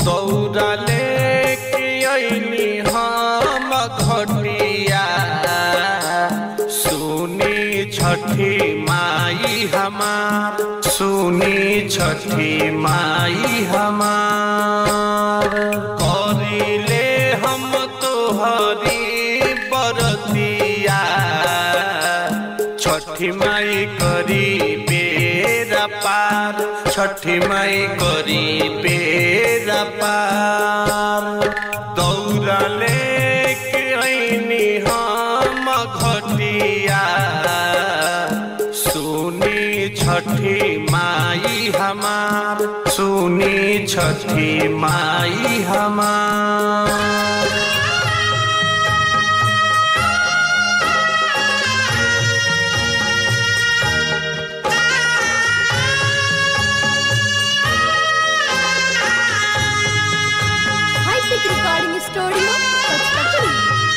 दौड़ा लेके अइनी हम घटिया सुनी छठी माई हमार सुनी छठी माई हमार करिले हम तोहरी बरतिया छठी माई करी बेरा पार छठी माई करी बेरा पार दौड़ा लेके अइनी हम घटिया सुनी छठी माई हमार सुनी छठी माई हमार High-tech recording studio, Pachpachari.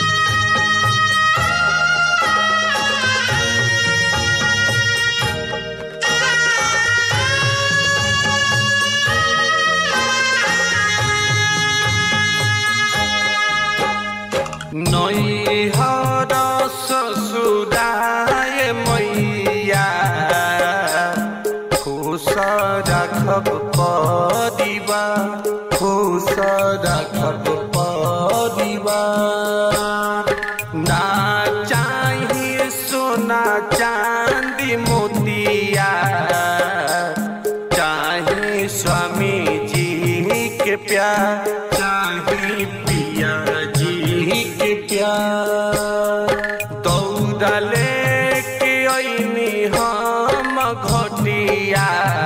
नैहर ससुराय मैया खुश राखब परिबा खुश राखब परिबा ना चाही सोना चांदी मोतिया चाहे स्वामी जी के प्यार चाहे पिया जी के प्यार दौड़ा लेके अइनी हम घटिया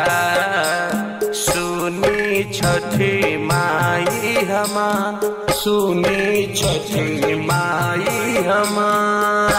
सुनी छठी माई हमार सुनी छठी माई हमार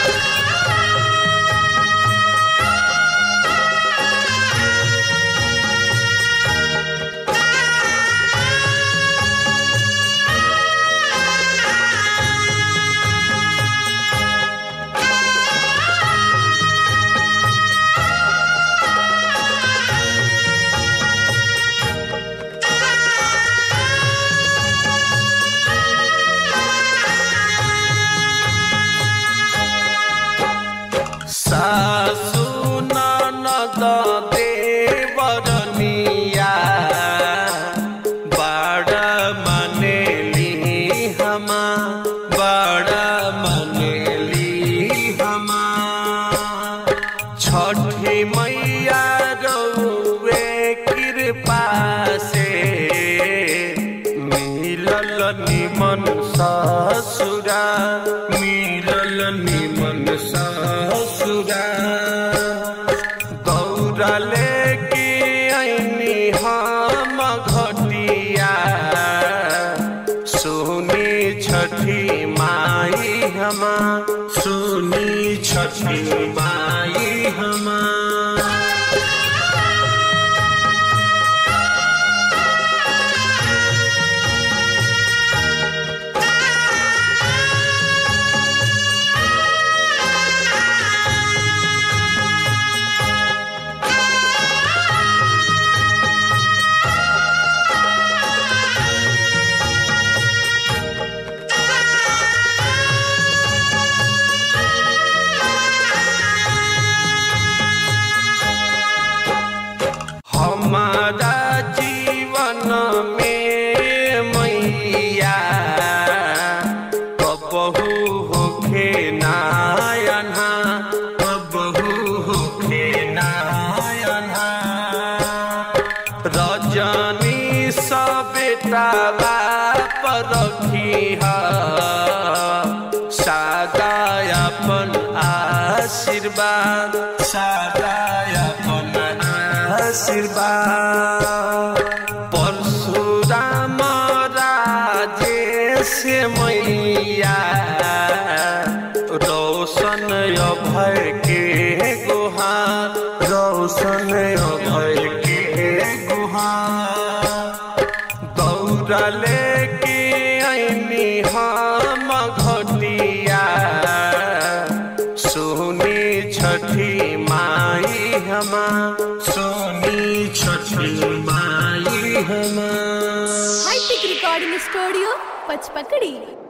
सासु ननद देवरनिया बड़ मनेली हमा बड़ मनेली हमा छठी मैया रउए कृपा से मिलल निमन ससुरा मिलल निमन ससुरा दौड़ा लेके अइनी हम घटिया सुनी छठी माई हमा सुनी छठी माई हमा हमारा जीवन में मैया कबहू होखे नायना कबहू होखे नायना रजनी सबेटा पर रखी सादा अपन आशीर्वाद सादा अपन आशीर्वाद परशुराम राजेश मैया रोशन अभय के गुहार रोशन अभय के गुहार दौड़ा लेके अइनी हम घटिया सोनी छठी माई हमा सोनी छठी माई हमा High रिकॉर्डिंग स्टूडियो पचपकड़ी